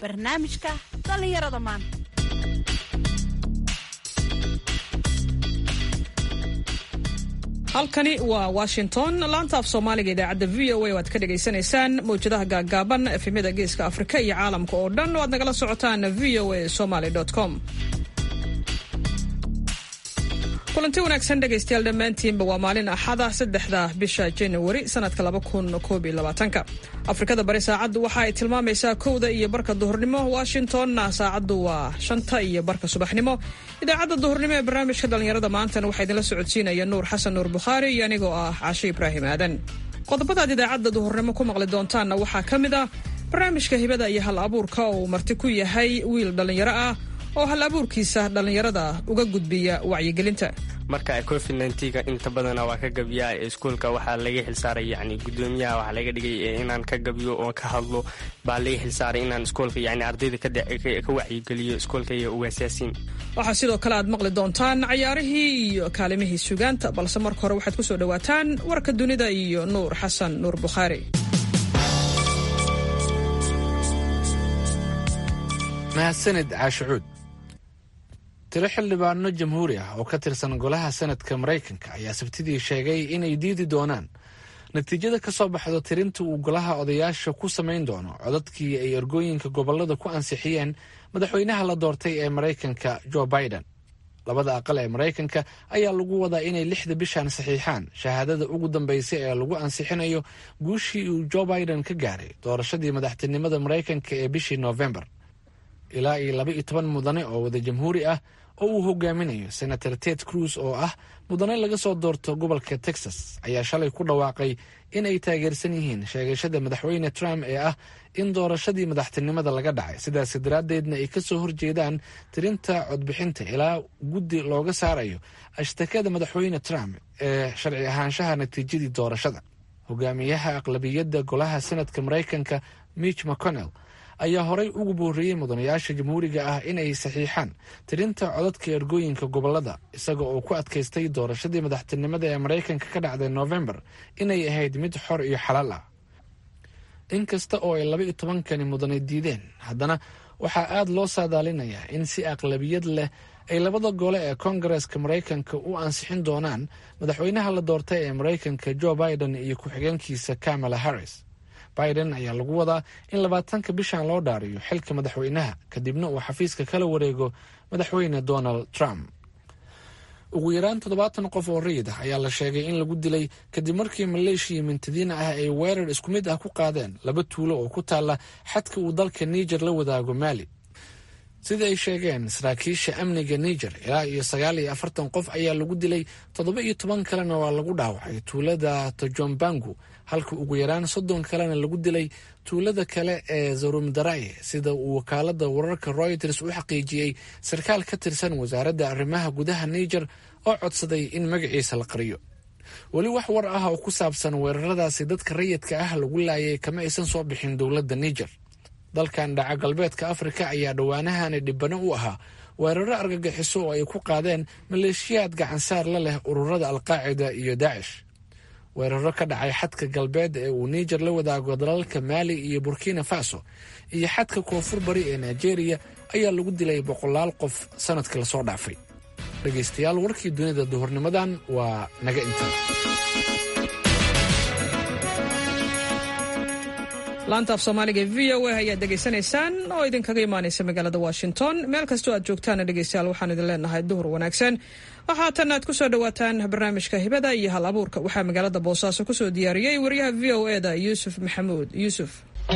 barnaamijka dhallinyarada maanta halkani waa washington laanta af soomaaliga idaacadda v o a o aad ka dhagaysanaysaan mawjadaha gaaggaaban efemyada geeska afrika iyo caalamka oo dhan o aad nagala socotaan v o a somaly com kulanti wanaagsan dhegaystayaal dhammaantiinba waa maalin axada saddexda bisha januari sanadka laba kun koob iyo labaatanka afrikada bari saacaddu waxa ay tilmaamaysaa kowda iyo barka duhurnimo washingtonna saacaddu waa shanta iyo barka subaxnimo idaacadda duhurnimo ee barnaamijka dhallinyarada maantana waxaa idinla socodsiinaya nuur xasan nuur bukhaari iyo anigoo ah cashe ibraahim aadan qodobadaad idaacadda duhurnimo ku maqli doontaanna waxaa ka mid ah barnaamijka hibada iyo hal abuurka oo uu marti ku yahay wiil dhallinyaro ah oo hal abuurkiisa dhallinyarada uga gudbiya wacyigelinta marka covid nntga inta badana waa ka gabiyaa iskuolka waxaa laga xilsaaray yani gudoomiyaha waxaa laga dhigay inaan ka gabiyo oo ka hadlo baa laga xilsaaray inaan iskoolka yani ardayda ka wacyigeliyo iskoolka iyo ugaasyaasiin waxaa sidoo kale aad maqli doontaan cayaarihii iyo kaalimihii sugaanta balse marka hore waxaad ku soo dhowaataan warka dunida iyo nuur xasan nuur bukhaari mahadsanid caashicuud tiro xildhibaano jamhuuri ah oo ka tirsan golaha sanadka maraykanka ayaa sabtidii sheegay inay diidi doonaan natiijada ka soo baxdo tirinta uu golaha odayaasha ku samayn doono codadkii ay ergooyinka gobollada ku ansixiyeen madaxweynaha la doortay ee maraykanka jo biden labada aqal ee maraykanka ayaa lagu wadaa inay lixda bishan saxiixaan shahaadada ugu dambaysa ee lagu ansixinayo guushii uu jo biden ka gaaray doorashadii madaxtinimada maraykanka ee bishii noofembar ilaa iyo laba iyo toban mudane oo wada jamhuuri ah oo uu hogaaminayo senator ted cruz oo ah mudane laga soo doorto gobolka texas ayaa shalay ku dhawaaqay in ay taageersan yihiin sheegashada madaxweyne trump ee ah in doorashadii madaxtinimada laga dhacay sidaas daraaddeedna ay kasoo horjeedaan tirinta codbixinta ilaa guddi looga saarayo ashtakada madaxweyne trump ee sharci ahaanshaha natiijadii doorashada hogaamiyaha aqlabiyadda golaha senadka maraykanka mitch mcconnell ayaa horey ugu boorreeyey mudanayaasha jamhuuriga ah inay saxiixaan tirinta codadka ergooyinka gobolada isaga oo ku adkaystay doorashadii madaxtinimada ee maraykanka ka dhacday noofembar inay ahayd mid xor iyo xalaal ah inkasta oo ay laba iyo tobankani mudane diideen haddana waxaa aada loo saadaalinayaa in si aqlabiyad leh ay labada gole ee koongareeska maraykanka u ansixin doonaan madaxweynaha la doortay ee maraykanka jo biden iyo ku-xigeenkiisa kamala harris biden ayaa lagu wadaa in labaatanka bishan loo dhaariyo xilka madaxweynaha kadibna uu xafiiska kala wareego madaxweyne donald trump ugu yaraan toddobaatan qof oo rayid ah ayaa la sheegay in lagu dilay kadib markii maleeshiya mintadiina ah ay weerar isku mid ah ku qaadeen laba tuulo oo ku taalla xadka uu dalka niger la wadaago maali sida ay sheegeen saraakiisha amniga niger ilaa iyo sagaal iyo afartan qof ayaa lagu dilay toddoba iyo toban kalena waa lagu dhaawacay tuulada tojombangu halka ugu yaraan soddon kalena lagu dilay tuulada kale ee zarumdaraye sida uu wakaalada wararka royters u xaqiijiyey sarkaal ka tirsan wasaaradda arrimaha gudaha niger oo codsaday in magaciisa la qariyo weli wax war ah oo ku saabsan weeraradaasi dadka rayidka ah lagu laayay kama aysan soo bixin dowladda niger dalkan dhaca galbeedka afrika ayaa dhowaanahani dhibano u ahaa weeraro argagixiso oo ay ku qaadeen maleeshiyaad gacansaar la leh ururada alqaacida iyo daacish weeraro ka dhacay xadka galbeed ee uu niger la wadaago dalalka maali iyo burkina faso iyo xadka koonfur bari ee nigeria ayaa lagu dilay boqolaal qof sanadkii lasoo dhaafay dhegaystayaal warkii dunida duhurnimadan waa naga inta laanta af soomaaliga v o a ayaad dhegaysanaysaan oo idinkaga imaanaysa magaalada washington meel kastoo aad joogtaana dhegaystayaal waxaan idin leenahay duhur wanaagsan waxaatan aad ku soo dhowaataan barnaamijka hibada iyo hal abuurka waxaa magaalada boosaaso kusoo diyaariyey wariyaha v o e da yuusuf maxamuud yuusuf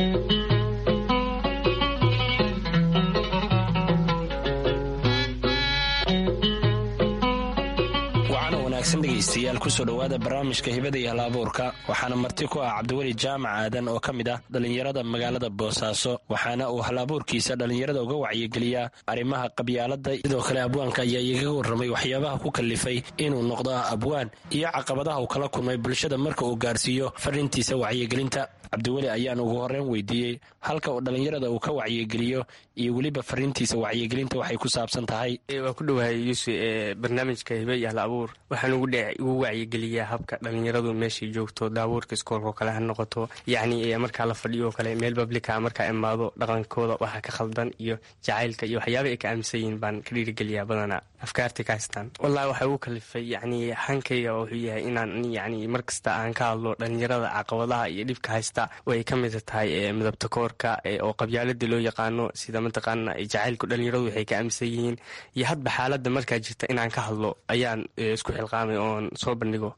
dhegeystayaal kusoo dhowaada barnaamijka hibada iyo hal-abuurka waxaana marti ku ah cabdiweli jaamac aadan oo ka mid ah dhallinyarada magaalada boosaaso waxaana uu hal-abuurkiisa dhallinyarada uga wacyigeliyaa arrimaha qabyaalada sidoo kale abwaanka ayaa igaga warramay waxyaabaha ku kalifay inuu noqdo abwaan iyo caqabadaha uu kala kulmay bulshada marka uu gaarsiiyo fariintiisa wacyigelinta cabdiweli ayaan ugu horreyn weydiiyey halka uu dhallinyarada uu ka wacyigeliyo iyo weliba fariintiisa wacyigelinta waxay ku saabsan tahay waa ku dhowahay yuusuf ee barnaamijka hibe iyo hal abuur waxaan ugu wacyigeliyaa habka dhallinyaradu meeshay joogto daabuurka iskoolka oo kale ha noqoto yacni markaa la fadhiyo oo kale meel bablika markaa imaado dhaqankooda waxa ka khaldan iyo jacaylka iyo waxyaaba ay ka aaminsan yihiin baan ka dhiirigeliyaa badanaa afkaartay ka haystaan wallahi waxaa ugu kalifay yacni hankayga wuxuu yahay inaan yacni mar kasta aan ka hadlo dhallinyarada caqabadaha iyo dhibka haysta oo ay ka mid tahay midabta koorka oo qabyaalada loo yaqaano sida mataqaana jacaylku dhallinyaradu waxay ka aaminsan yihiin iyo hadba xaaladda markaa jirta inaan ka hadlo ayaan isku xilqaamay oon soo bandhigo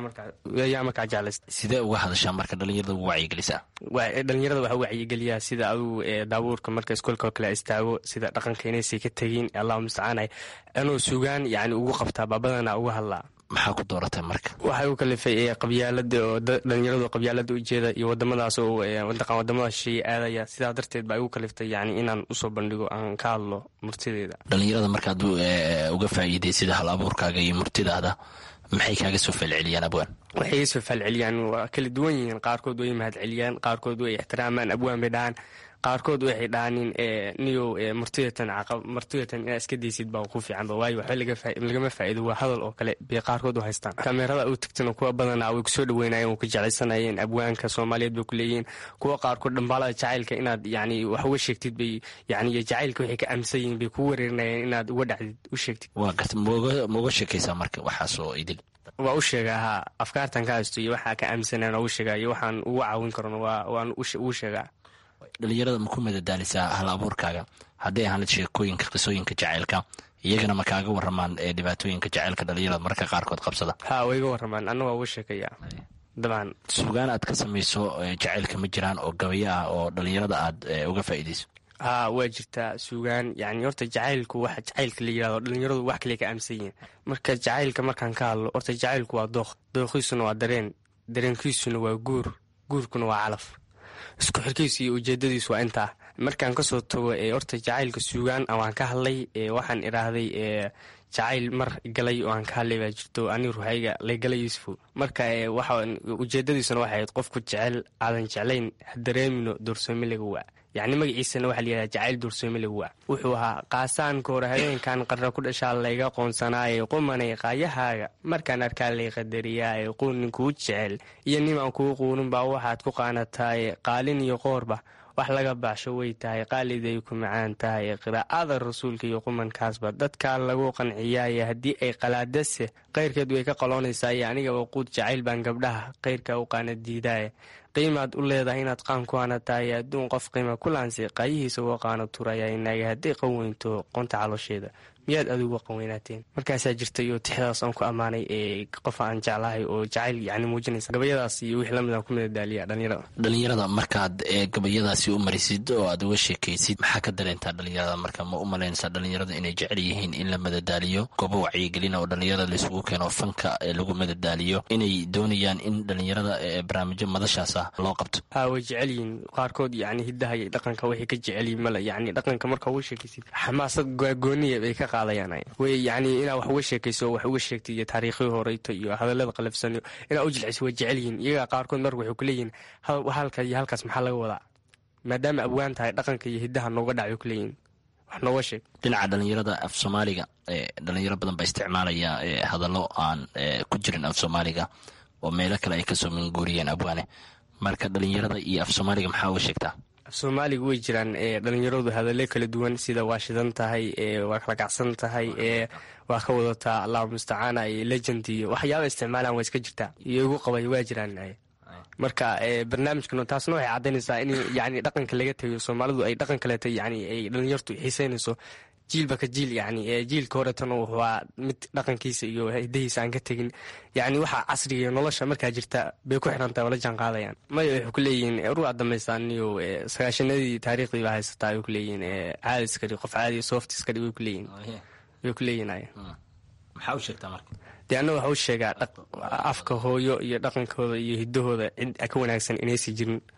ayaa markaa jeclaysta sidee uga hadashaa marka dhallinyarada ugu wacyigelisaa dhalinyarada waxaa wacyigeliyaa sida adugu daabuurka marka iskoolka oo kale istaago sida dhaqanka inaysay ka tegin allahu mustacaan anuu sugaan yani ugu qabtaa baabadana uga hadlaa maxaa ku dooratay marka waxay u kalifay qabyaalada oo dhalinyaradu qabyaalada ujeeda iyo wadamadaas oo mataqan wadamada shisheeye aadaya sidaa darteed baa igu kaliftay yani inaan usoo bandhigo aan ka hadlo murtideeda dhalinyarada markaad uga faa'iiday sida hal abuurkaaga iyo murtidaada maxay kaaga soo falceliyaan abwaan waxay iga soo falceliyaan waa kala duwan yihiin qaarkood way mahad celiyaan qaarkood way ixtiraamaan abwaan bay dhahaan qaarkood waxay dhahaanin niyow martidatan martidatan inaa iska daysid baa ku fiicanba waayo waxba lagama faa'iido waa hadal oo kale bay qaarkood u haystaan kameerada u tagtana kuwa badanaa way kusoo dhaweynayeen way ku jeclaysanayeen abwaanka soomaaliyeed bay ku leeyihiin kuwa qaarkood dhambaalada jacaylka inaad yani wax uga sheegtid bay yani jacaylka waxay ka aaminsan yihiin bay kuu wareerinayeen inaad uga dhacdid u sheegtid waa garta mauga sheekaysaa marka waxaasoo idil waa u sheegaa haa afkaartan ka haysto iyo waxaa ka aaminsanaan ugu sheegaa iyo waxaan ugu caawin karno waan ugu sheegaa dhalinyarada ma ku madadaalisaa hal abuurkaaga hadday ahaan sheekooyinka qisooyinka jacaylka iyagana ma kaaga waramaan ee dhibaatooyinka jacaylka dhalinyarada marka qaarkood qabsada ha way iga waramaan anna waa uga sheekayaa dabcan suugaan aad ka samayso jacaylka ma jiraan oo gabayo ah oo dhalinyarada aad uga faa'iidayso ha waa jirtaa suugaan yani horta jacaylku waxa jacaylka la yirahdo dhalinyaradu wax kale ka aaminsan yihiin marka jacaylka markaan ka hadlo horta jacaylku waa dooq dooqiisuna waa dareen dareenkiisuna waa guur guurkuna waa calaf isku xirkiisu iyo ujeedadiisu waa intaa markaan kasoo tago horta jacaylka suugaan waan ka hadlay waxaan idhaahday jacayl mar galay oo aan ka hadlay baa jirto ani ruhayga laygala yuusufo marka ujeedadiisuna waxay ahayd qofku jecel aadan jeclayn ha dareemino doorsoomi laga waa yacni magaciisana waxaa layihahda jacayl doorsoomi laga waa wuxuu ahaa qaasaanka hore habeenkan qarra ku dhashaa layga qoonsanaaye qumanay qaayahaaga markaan arkaa lay qadariyaaye quunin kuu jecel iyo nimaan kuu quunin baa waxaad ku qaanataaye qaalin iyo qoorba wax laga baxsho way tahay qaaliday ku macaan tahay qiraa'ada rasuulka iyo qumankaasba dadkaa lagu qanciyaaye haddii ay qalaadase qayrkeed way ka qaloonaysaye aniga waquud jacayl baan gabdhaha qayrka u qaana diidaaye qiimaad u leedahay inaad qaan ku hanatahay adduun qof qiima ku laansi qaayihiisa uga qaano turaya inaaga hadday qaweynto qonta caloosheeda miyaad adigu qaweynaateen markaasaa jirtay oo tixdaas aan ku ammaanay ee qof aan jeclahay oo jacayl yani muujinaysa gabayadaas iyo wixii lamid aan ku madadaaliya dhalinyarada dhalinyarada markaad gabayadaasi u marisid oo aad uga sheekaysid maxaa ka dareentaa dhalinyarada marka ma u malaynaysaa dhalinyarada inay jecel yihiin in la madadaaliyo goobo wacyigelina oo dhalinyarada laisugu keeno fanka lagu madadaaliyo inay doonayaan in dhalinyarada barnaamijyo madashaas ah loo qabto ha way jecel yihiin qaarkood yani hidaha iyo dhaqanka waxay ka jecelyihin male yani dhaqanka marka uga sheekaysid xamaasad gooniya bay ka way yani inaa wax uga sheekayso wax uga sheegtay iyo taariikhii horeyto iyo hadalada qalafsan inaa u jilciso way jecel yihiin iyagaa qaarkood marka waxay kuleeyihiin halka iyo halkaas maxaa laga wadaa maadaama abwaan tahay dhaqanka iyo hidaha nooga dhacay kuleeyihin wax nooga sheeg dhinaca dhalinyarada af soomaaliga dhalinyaro badan baa isticmaalaya hadallo aan ku jirin af soomaaliga oo meelo kale ay kasoo minguuriyeen abwaane marka dhalinyarada iyo af soomaaliga maxaa uga sheegtaa soomaaliga way jiraan dhalinyaradu hadallo kala duwan sida waa shidan tahay waa kala kacsan tahay waa ka wadataa allahu mustacaana iyo legend iyo waxyaaba isticmaalaan waa iska jirtaa iyo igu qabay waa jiraan marka barnaamijkan taasna waxay caddaynaysaa in yani dhaqanka laga tegayo soomaalidu ay dhaqan kaleeta yani ay dhalinyartu xiiseynayso jiilba ka jiil yani jiilka horetana waa mid dhaqankiisa iyo hidahiisa aan ka tegin yani waxa casriga iyo nolosha markaa jirta bay ku xirantahay oo la jaan qaadayaan maya waxay kuleeyihiin ruuca dambaysaaniyo sagaashanadii taariikhdii baa haysataa ay kuleeyihiin caadiskadhi qof caadi softiskadhi way kuleeyihin way kuleeyihin maxaa u sheegtaa marka dee anna waxa u sheegaa afka hooyo iyo dhaqankooda iyo hidahooda cid ka wanaagsan inaysi jirin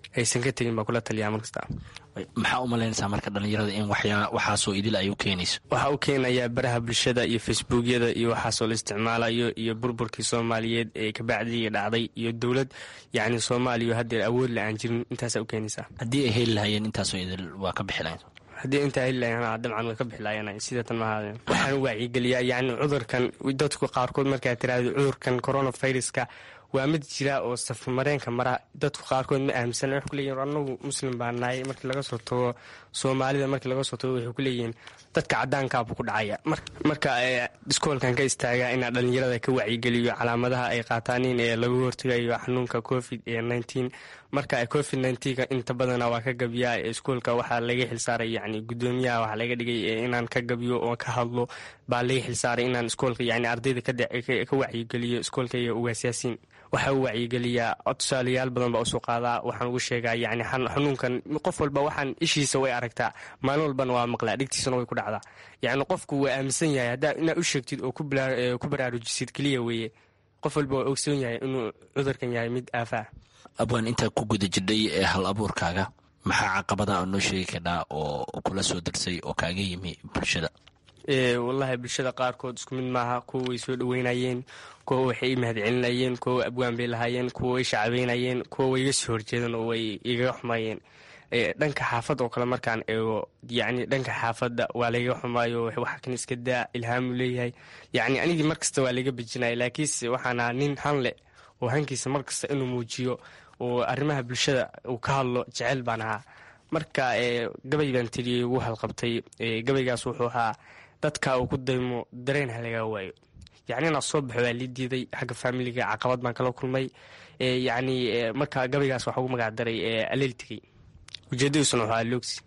aysan ka tegin baa kula taliyaa markasta maxaa u malaynaysaa marka dhallinyarada in waxaasoo idil ay u keenayso waxaa u keenayaa baraha bulshada iyo facebookyada iyo waxaasoo la isticmaalayo iyo burburkii soomaaliyeed ee kabacdii dhacday iyo dowlad yacni soomaaliya haddeer awood la aan jirin intaasaa u keenaysaa haddii ay heli lahayeen intaasoo idil waa ka bixi lahayn haddii intaa heli lahayn dabcan way ka bixi lahayen sidatan maaha waxaan wacyigeliyaa yacni cudurkan dadku qaarkood markaa tiraahdo cudurkan coronaviruska waa mid jira oo safarmareenka mara dadku qaarkood ma aaminsan waxay kuleeyihin anagu muslim baa nahay markii laga soo tago soomaalida markii laga soo tago waxay kuleeyihiin dadka cadaankaabuu ku dhacaya marka iskoolkan ka istaaga inaa dhalinyarada ka wacyigeliyo calaamadaha ay qaataanin ee lagu hortegayo xanuunka covid nteen marka covid nnteenka inta badana waa ka gabiyaa iskoolka waxaa laga xilsaaray yani gudoomiyaha waxaa laga dhigay inaan ka gabiyo oo ka hadlo baa laga xilsaaray inaan iskoolka yani ardayda ka wacyigeliyo iskoolka iyo ugaasyaasiin waxaa u wacyigeliyaa tusaalayaal badan baa usoo qaadaa waxaan ugu sheegaa yani xanuunkan qof walba waxaan ishiisa way aragtaa maalin walbana waa maqlaa dhigtiisana way ku dhacdaa yani qofku waa aaminsan yahay haddaa inaad u sheegtid oo ku baraarujisid keliya weeye qof walba waa ogsoon yahay inuu cudurkan yahay mid aafaa abwaan intaa ku guda jidhay ee hal abuurkaaga maxaa caqabada oo noo sheegi kadhaa oo kula soo darsay oo kaaga yimi bulshada wallaahi bulshada qaarkood isku mid maaha kuwa way soo dhaweynayeen kuwa waxay i mahadcelinayeen kuwa abwaan bay lahaayeen kuwa way shacbeynayeen kuwa way iga soo horjeedeen oo way igaga xumaayeen dhanka xaafadda oo kale markaan eego yacni dhanka xaafadda waa layga xumaayo waxa kan iska daa ilhaamu leeyahay yacni anigii markasta waa layga bejinaya laakiinse waxaan ahaa nin hanle oo hankiisa markasta inuu muujiyo oo arrimaha bulshada uu ka hadlo jecel baan ahaa marka gabay baan tiriyey ugu halqabtay gabaygaas wuxuu ahaa dadka uu ku daymo dareen ha lagaa waayo yacni inaa soo baxo waa lii diiday xagga faamiliga caqabad baan kala kulmay yacni marka gabaygaas waxaa ugu magac daray aleel tegey ujeedadiisuna wuxuu ahaa loogsi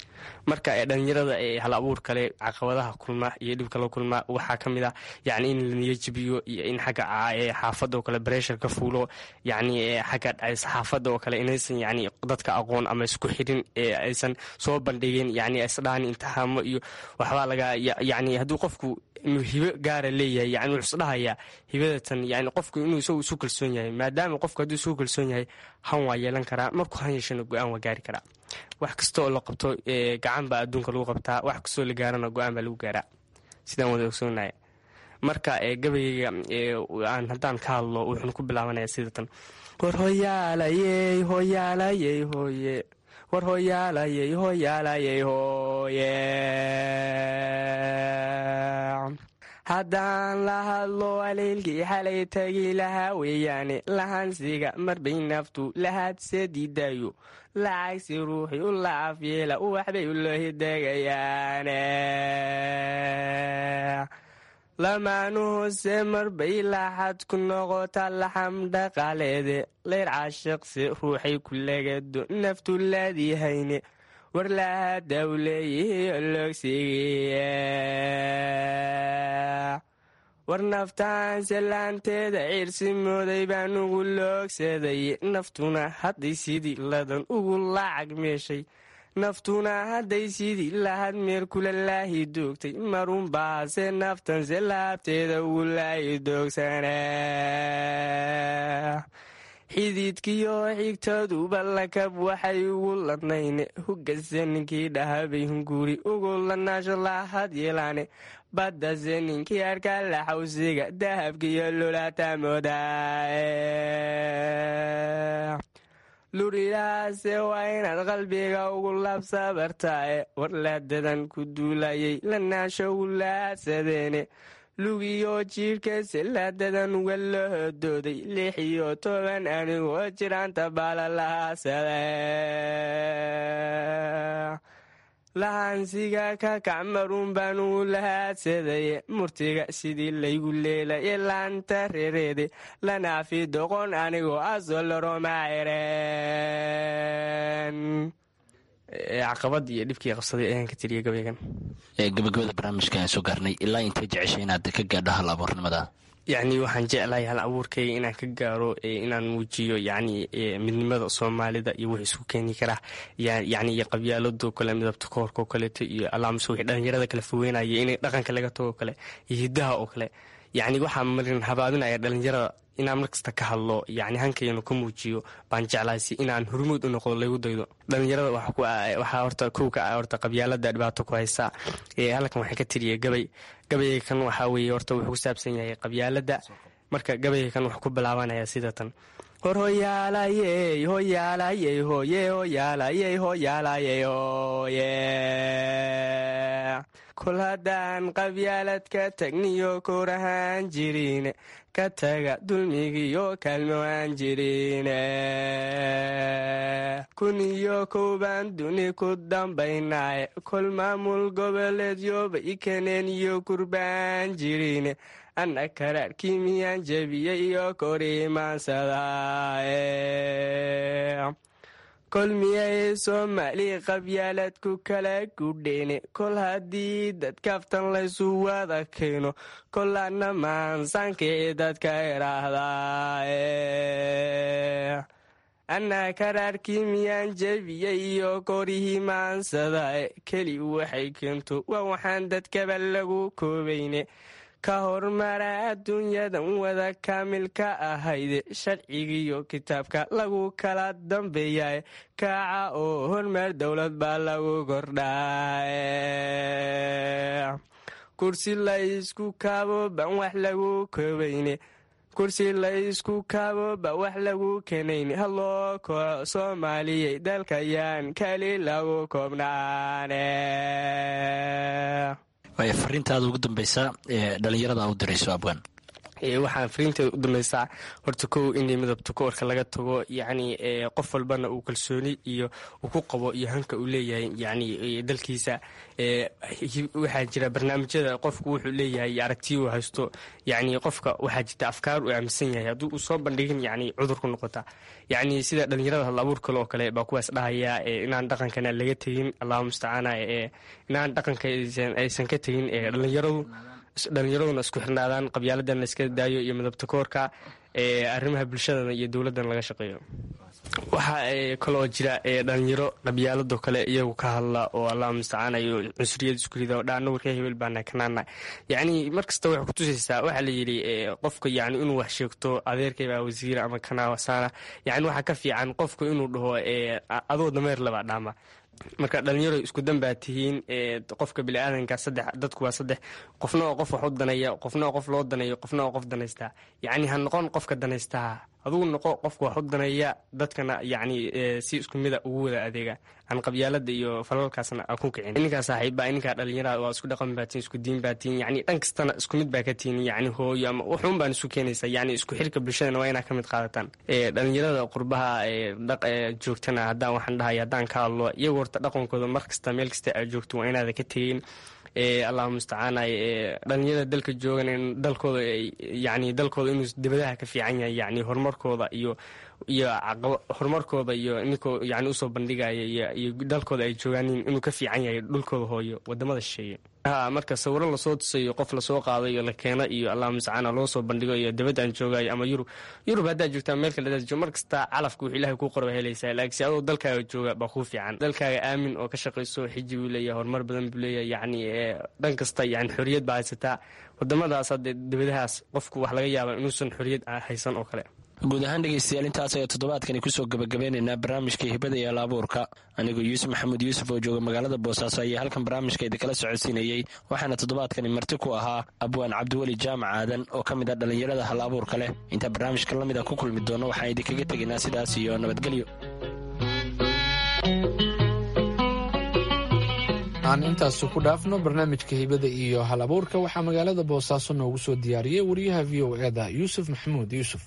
marka dhalinyarada hal abuur kale caqabadaha kulma iyo dhibka la kulma waxaa ka mid ah yani in la niyajibiyo iyo in xagga xaafadda oo kale breshar ka fuulo yani xagga saxaafadda oo kale inaysan yani dadka aqoon ama isku xirin aysan soo bandhigin yani isdhaani intixaamo iyo waxbaa laga yani hadduu qofku inuu hibo gaara leeyahay yani wuxuu isdhahayaa hibadatan yani qofku inuu isagu isu kalsoon yahay maadaama qofku hadduu isu kalsoon yahay han waa yeelan karaa markuu han yeeshana go-aan waa gaari karaa wax kasta oo la qabto gacan baa adduunka lagu qabtaa wax kastoo la gaarana go-aan baa lagu gaaraa sidaan wada ogsoonaya marka gabayga aan haddaan ka hadlo wuxuuna ku bilaabanaya sidatan war hoyaalayey hoyaalayey hooye war hoyaalayey hoyaalayey hooye haddaan la hadlo aleylkii xalay tagi lahaa weeyaane lahansiga marbay naftu lahaadse diidayo lacagsi ruuxii u lacaf yeela waxbay u lohidegayaane lamaanu hoose marbay laaxad ku noqota laxam dhaqaaleede leyr caashiqse ruuxay ku legado naftu laadihayne war lahadaw leeyihi ologsigiye war naftaanse laanteeda ciirsi mooday baan ugu loogsaday naftuna hadday sidii ladan ugu lacag meeshay naftuna hadday sidii lahad meer kula laahi doogtay marunbaase naftanse laabteeda ugu laahi doogsana xididkiyo xigtaduba lakab waxay ugu ladnayne hugase ninkii dhahabay hunguri ugu ladnaasho lahad yeelaane baddase ninkii arkaa laxawsiga dahabkiyo lulatamoodaa lurilahaase waa inaad qalbiga ugu labsabartaae war laadadan ku duulayay lanaasho ugu laadsadeene lugiyo jiirhkase laadadan uga lahodooday lix iyo toban anigoo jiraanta baala lahaasade lahansiga ka kac marun baan ugu lahaadsadeye murtiga sidii laygu leelaye laanta rereede lanaafi doqon anigoo asoloromacereen caqabad iyo dhibkii qabsaday ayaan ka tiriya gabaygan gabagabada barnaamijka aan soo gaarnay ilaa intay jeceshay inaad ka gaadho hal abuurnimada yacni waxaan jeclahay hal abuurkayga inaan ka gaaro inaan muujiyo yacni midnimada soomaalida iyo wix isku keeni karaa yacni iyo qabyaalado kale midabta koorka oo kaleeto iyo allaamse wixii dhalinyarada kala fogeynaya inay dhaqanka laga tago kale iyo hiddaha oo kale yacni waxaa marin habaabinaya dhalinyarada inaan markasta ka hadlo yani hankayanu ka muujiyo baan jeclaasi inaan hormuud u noqdo lagu daydo dhalinyarada waxaa horta kow ka ah horta qabyaalada dhibaato ku haysa halkan waxaan ka tiriyay gabay gabayga kan waxaa weeye horta wuxuu ku saabsan yahay qabyaalada marka gabayga kan wuxuu ku bilaabanaya sida tan hor hoyaalayey hoyaalayey hoye hoyaalayey hoyaalayey hoye kol haddaan qabyaalad ka tagniyo korahaan jirine ka taga dulmigiyo kaalmo aan jirine kun iyo kowbaan duni ku dambaynaye kol maamul goboleedyoba ikaneen iyo kurbaan jirine anna karaarkii miyaan jebiyey iyo korimaansadaaye kol miyay soomaali qabyaalad ku kala gudheene kol haddii dadkaftan laysu wada keeno kol anna maansaankii dadka idhaahdaaye anna karaarkii miyaan jebiyey iyo korihii maansadae keli waxay keento waa waxaan dadkaba lagu koobayne ka hormara adduunyadan wada kaamilka ahayde sharcigiiyo kitaabka lagu kala dambeeyaye kaaca oo hormar dowlad baa lagu kordhaaye kursi laysku kaabo ban wax lagu koobayne kursi laysku kaabo ba wax lagu kenayne haloo kooco soomaaliyey dalkayaan kali lagu koobnaane waaya fariintaada ugu dambeysa ee dhalinyarada u dirayso abwaan waxaa fariinteeda u dambeysaa horta kow inay midabta koorka laga tago yacni qof walbana uu kalsooni iyo uu ku qabo iyo hanka uu leeyahay yani dalkiisa waxaa jira barnaamijyada qofku wuxuu leeyahay aragtiya uu haysto yani qofka waxaa jirta afkaar uu aaminsan yahay haddii uu soo bandhigin yani cudur ku noqota yacni sida dhalinyarada hal abuur kale oo kale baa kuwaas dhahaya inaan dhaqankana laga tegin allahu mustacaana inaan dhaqanka aysan ka tegin dhalinyaradu dhalinyaraduna isku xirnaadaan qabyaaladan la iska daayo iyo midabta koorka arrimaha bulshadana iyo dowladdan laga shaqeeyo waxaa kaloo jira dhalinyaro qabyaalado kale iyagu ka hadla oo allah mustacaan iyo cunsuriyad isku rida oo dhaana warka hebel baana kanaana yacni markasta waxay kutusaysaa waxaa la yidhi qofka yani inuu wax sheegto adeerkay baa wasiira ama kanaawasaana yani waxaa ka fiican qofku inuu dhaho adoo dameer labaa dhaama marka dhalinyaro isku danbaa tihiin qofka biniaadanka saddex dadku waa saddex qofna oo qof wax u danaya qofna oo qof loo danayo qofna oo qof danaystaa yacni ha noqon qofka danaystaa adugu noqo qofka wax u danaya dadkana yacni si isku mida ugu wada adeega aan qabyaalada iyo falalkaasna aan ku kicin ininkaa saaxiibbaa ininkaa dhalinyarada waa isku dhaqan baa tihin isku diin baa tihin yacni dhan kastana isku mid baa ka tihin yacni hooyo ama wuxuun baan isu keenaysaa yacni isku xirka bulshadana waa inaa ka mid qaadataan dhalinyarada qurbaha joogtana haddaan waxaan dhahay haddaan ka hadlo iyagu horta dhaqankooda mar kasta meel kasta aad joogto waa inaada ka tegin allahu mustacaana dhalinyarada dalka joogan in dalkooda yani dalkooda inuu dibadaha ka fiican yahay yani horumarkooda iyo iyo horumarkooda iyo ninkoo yani usoo bandhigaya iyo dalkooda ay joogaaniin inuu ka fiican yahay dhulkooda hooyo wadamada shisheeye ha marka sawiro lasoo tusayo qof lasoo qaado iyo la keeno iyo allah mustacaana loo soo bandhigo iyo dabadda aan joogayo ama yurub yurub haddaad joogtaa meel kale hadaad joog mar kasta calafka wuxuu ilahay kuu qorba helaysaa laakiinse adoo dalkaaga jooga baa kuu fiican dalkaaga aamin oo ka shaqayso xiji buu leeyahay horumar badan buu leeyahay yacni dhan kasta yani xorriyad baa haysataa wadamadaas hadde dibadahaas qofku wax laga yaaba inuusan xorriyad haysan oo kale guud ahaan dhegaystayaal intaas ayaa toddobaadkani kusoo gebagabeynaynaa barnaamijka hibada iyo alaabuurka anigoo yuusuf maxamuud yuusuf oo jooga magaalada boosaaso ayaa halkan barnaamijka idinkala socodsiinayey waxaana toddobaadkani marti ku ahaa abwaan cabdiweli jaamac aadan oo ka mid ah dhallinyarada hal abuurka leh intaa barnaamijka la mid a ku kulmi doono waxaan idinkaga tegaynaa sidaas iyo nabadgelyo aan intaasi ku dhaafno barnaamijka hibada iyo hal abuurka waxaa magaalada boosaaso noogu soo diyaariyey wariyaha v o eda yuusuf maxamuud yuusuf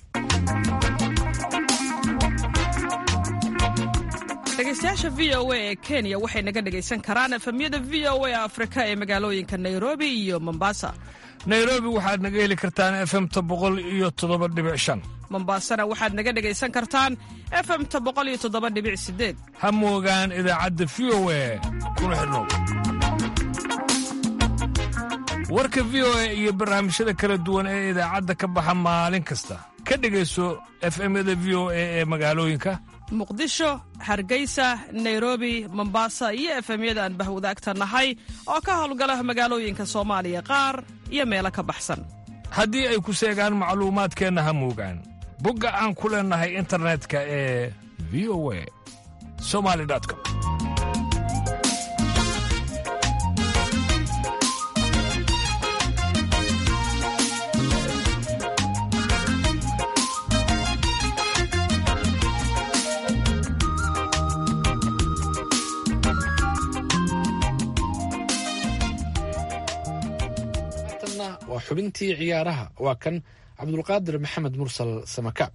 dhegeystayaasha v o a ee kenya waxay naga dhegaysan karaan efemyada v o a afrika ee magaalooyinka nairobi iyo mombasa nairobi waxaad naga heli kartaan efemta boqol iyo toddoba dhibic shan mombasana waxaad naga dhegaysan kartaan efemta boqol iyo toddoba dhibic sideed ha moogaan idaacadda v o a kuna xidhnow warka v o a iyo barnaamijyada kala duwan ee idaacadda ka baxa maalin kasta ka dhegayso efemyada v o a ee magaalooyinka muqdisho hargeysa nairobi mombasa iyo efemyada aan bahwadaagta nahay oo ka howlgala magaalooyinka soomaaliya qaar iyo meelo ka baxsan haddii ay ku seegaan macluumaadkeenna ha muugaan bogga aan ku leennahay internetka ee v o a somali com waa xubintii ciyaaraha waa kan cabdulqaadir maxamed mursal samakaab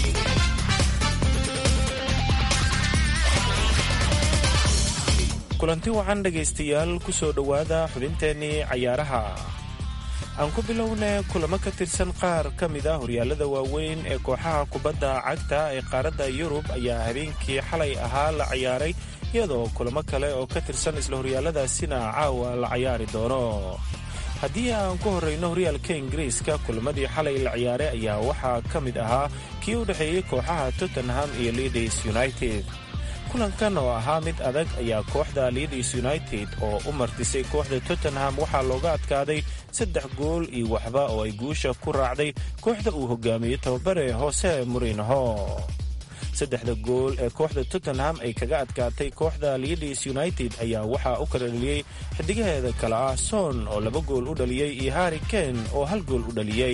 kulanti wacan dhegaystayaal ku soo dhowaada xubinteennii cayaaraha aan ku bilowna kulamo ka tirsan qaar ka mid a horyaalada waaweyn ee kooxaha kubadda cagta ee qaaradda yurub ayaa habeenkii xalay ahaa la ciyaaray iyadoo kulamo kale oo ka tirsan isla horyaaladaasina caawa la cayaari doono haddii aan ku horrayno horyaalka ingiriiska kulamadii xalay la ciyaaray ayaa waxaa ka mid ahaa kii u dhexeeyey kooxaha tottenham iyo leaders united kulankan oo ahaa mid adag ayaa kooxda leaders united oo u martisay kooxda tottenham waxaa looga adkaaday saddex gool iyo waxba oo ay guusha ku raacday kooxda uu hogaamiyey tababare hoose murinho saddexda gool ee kooxda tottenham ay kaga adkaatay kooxda leaders united ayaa waxaa u kala dhaliyey xidigaheeda kale ah son oo laba gool u dhaliyey iyo harri ken oo hal gool u dhaliyey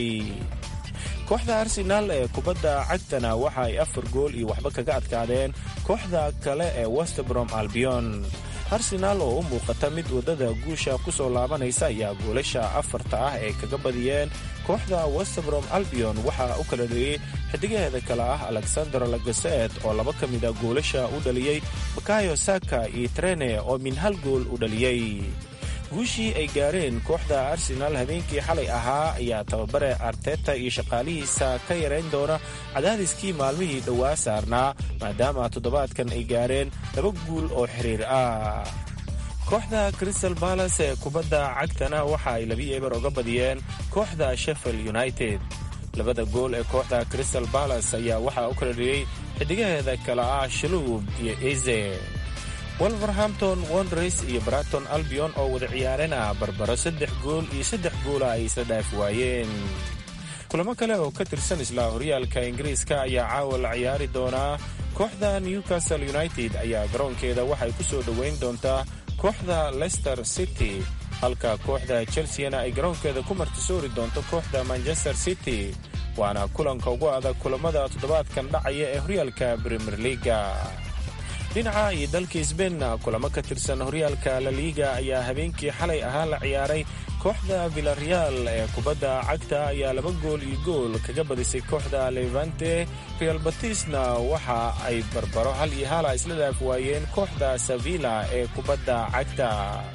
kooxda arsenaal ee kubadda cagtana waxa ay afar gool iyo waxba kaga adkaadeen kooxda kale ee westbrom albion arsenaal oo u muuqata mid waddada guusha ku soo laabanaysa ayaa goolasha afarta ah ee kaga badiyeen kooxda westbrom albion waxaa u kala dhaliyey xidigaheeda kale ah alexander lagaset oo laba ka mid a goolasha u dhaliyey bakayo saka iyo trene oo min hal gool u dhaliyey guushii ay gaareen kooxda arsenaal habeenkii xalay ahaa ayaa tababare arteta iyo shaqaalihiisa ka yarayn doona cadaadiskii maalmihii dhowaa saarnaa maadaama toddobaadkan ay gaareen laba guul oo xiriir ah kooxda crystal balas ee kubadda cagtana waxa ay labi eber oga badiyeen kooxda sheffield united labada gool ee kooxda crystal balas ayaa waxaa u kala dhiyey xidigaheeda kale ah shaluub iyo eze wolverhampton wondres iyo braton albion oo wada ciyaarena barbaro saddex gool iyo saddex goola ay isla dhaaf waayeen kulamo kale oo ka tirsan isla horyaalka ingiriiska ayaa caawa la ciyaari doonaa kooxda newcastle united ayaa garoonkeeda waxay ku soo dhoweyn doontaa kooxda leicester city halka kooxda chelseana ay garoonkeeda ku martisoori doonto kooxda manchester city waana kulanka ugu adag kulamada toddobaadkan dhacaya ee horyaalka premier leaga dhinaca iyo dalka sbeinna kulamo ka tirsan horyaalka laliiga ayaa habeenkii xalay ahaa la ciyaaray kooxda villareal ee kubadda cagta ayaa laba gool iyo gool kaga badisay kooxda levante real batisna waxa ay barbaro hal iyo hala isla dhaaf waayeen kooxda sevilla ee kubadda cagta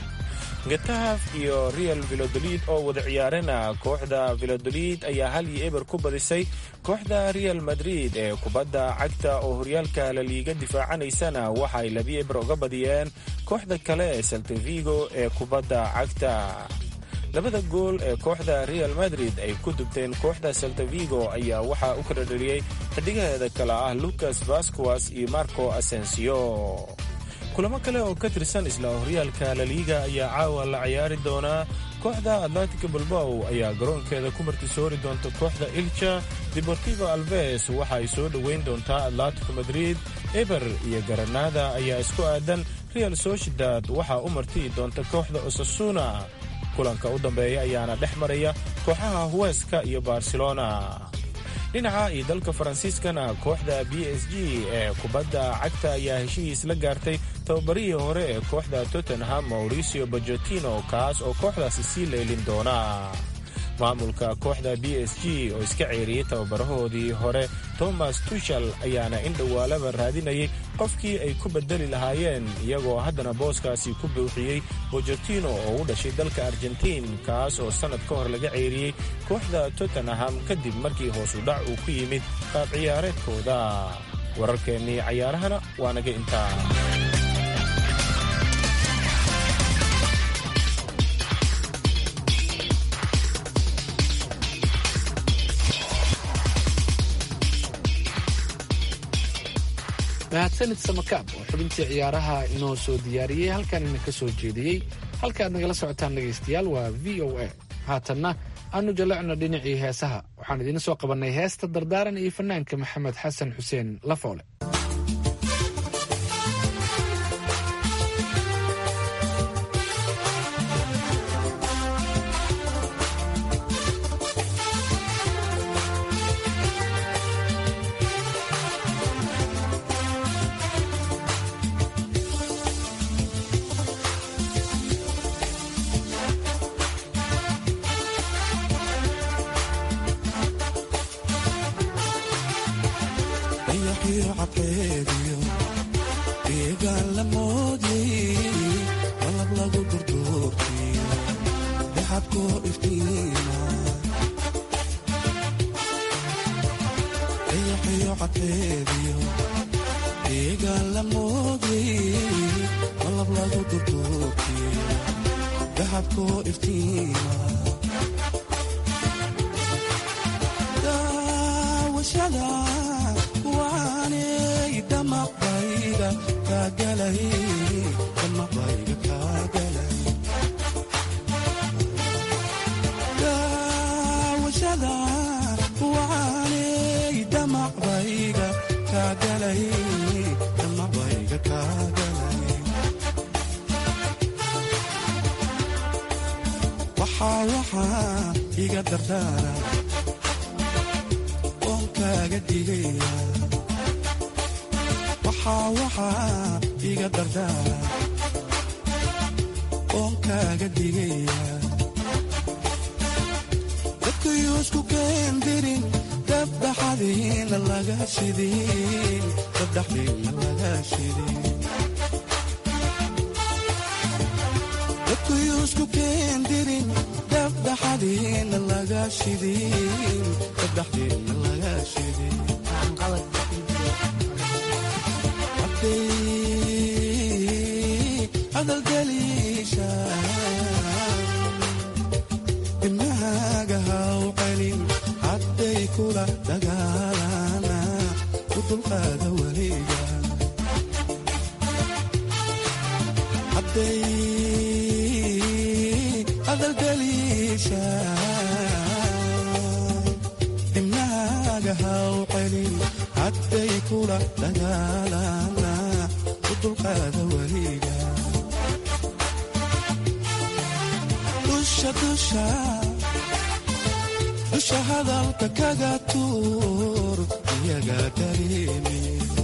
getaaf iyo real vilodolid oo wada ciyaarena kooxda vilodolid ayaa hal iyo eber ku badisay kooxda real madrid ee kubadda cagta oo horyaalka laliiga difaacanaysana waxa ay labi eber uga badiyeen kooxda kale ee saltavigo ee kubadda cagta labada gool ee kooxda real madrid ay ku dubteen kooxda saltavigo ayaa waxaa u kala dhaliyey xidigaheeda kale ah lucas vasquas iyo marco asensio kulamo kale oo ka tirsan isla horyaalka laliiga ayaa caawa la ciyaari doonaa kooxda atlantica balbow ayaa garoonkeeda ku martisoori doonta kooxda ilja deportivo alves waxa ay soo dhoweyn doontaa atlantico madrid eber iyo garanada ayaa isku aadan real sociedad waxaa u martiyi doonta kooxda osasuna kulanka u dambeeya ayaana dhex maraya kooxaha huweska iyo barcelona dhinaca iyo dalka faransiiskana kooxda b s g ee kubadda cagta ayaa heshihiis la gaartay tababarihii hore ee kooxda tottenham mauricio bajotino kaas oo kooxdaasi sii leylin doona maamulka kooxda b s g oo iska ceeriyey tababarahoodii hore thomas tushal ayaana in dhowaalaba raadinayay qofkii ay ku bedeli lahaayeen iyagoo haddana booskaasi ku buuxiyey bojotino oo u dhashay dalka argentiin kaas oo sannad ka hor laga ceeriyey kooxda tottenham kadib markii hoosu dhac uu ku yimid qaab ciyaareedkooda wararkeennii cayaarahana waa naga intaa mahadsanid samakaab oo xubintii ciyaaraha inoo soo diyaariyey halkan idinka soo jeediyey halkaaad nagala socotaan dhegaystayaal waa v o a haatanna aanu jallecno dhinacii heesaha waxaan idiin soo qabannay heesta dardaaran iyo fanaanka maxamed xasan xuseen lafoole dusha hadalka kaga tuur iyaga dareemi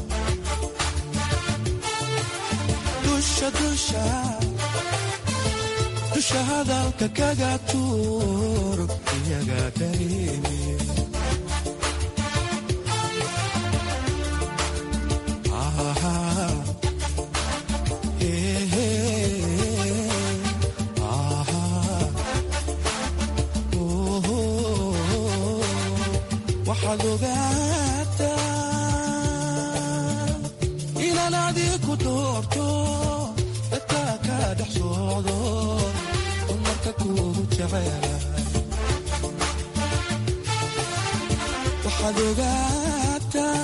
dusha hadalka kaga tuur iyaga dareemi waxaad ogaataa inaan adiku doorto dadka ka dhex socdo dumarka kuugu jecelahay waxaad ogaataa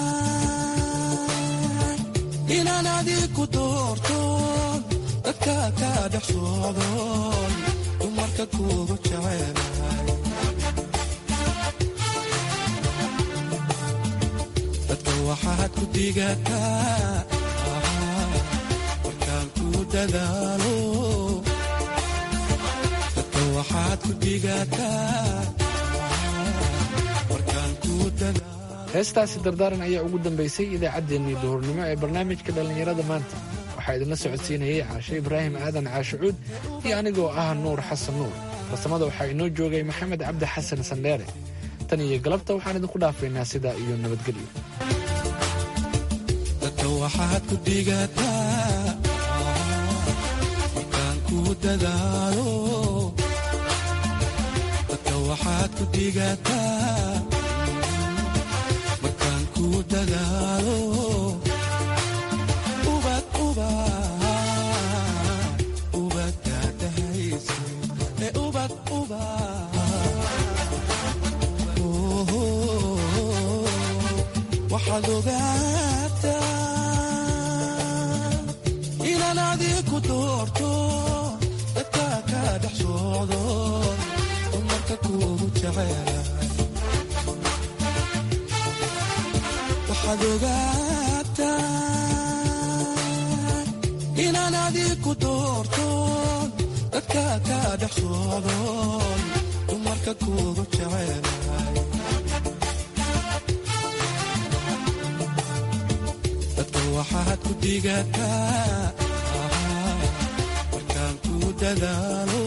inaan adiku doorto dadka ka dhex socdo dumarka kuugu jecelahay waxaad ku digataa markaan ku dadaalo dadka waxaad ku digataa markaan ku dadaalo heestaasi dardaaran ayaa ugu dambaysay idaacaddeenii duhurnimo ee barnaamijka dhallinyarada maanta waxaa idinla socodsiinayay caashe ibraahim aadan caashicuud iyo anigoo ah nuur xasan nuur farsamada waxaa inoo joogay maxamed cabdi xasan sandheere tan iyo galabta waxaan idinku dhaafaynaa sidaa iyo nabadgelyo waxaad ku digataa markaan ku dadaalo dadka waxaad ku digataa markaan ku dadaalo ubad ubad ubad daadahayse ee ubad ubad waxaad ogaataa inaan adiku doorto dadka ka dhex socdo dumarka dumarka kuugu jecelahay waxaad ogaataa inaan adiku doortoon dadka ka dhex socdoon dumarka kuugu jecelahay dadka waxaad ku digataa markaan ku dadaalo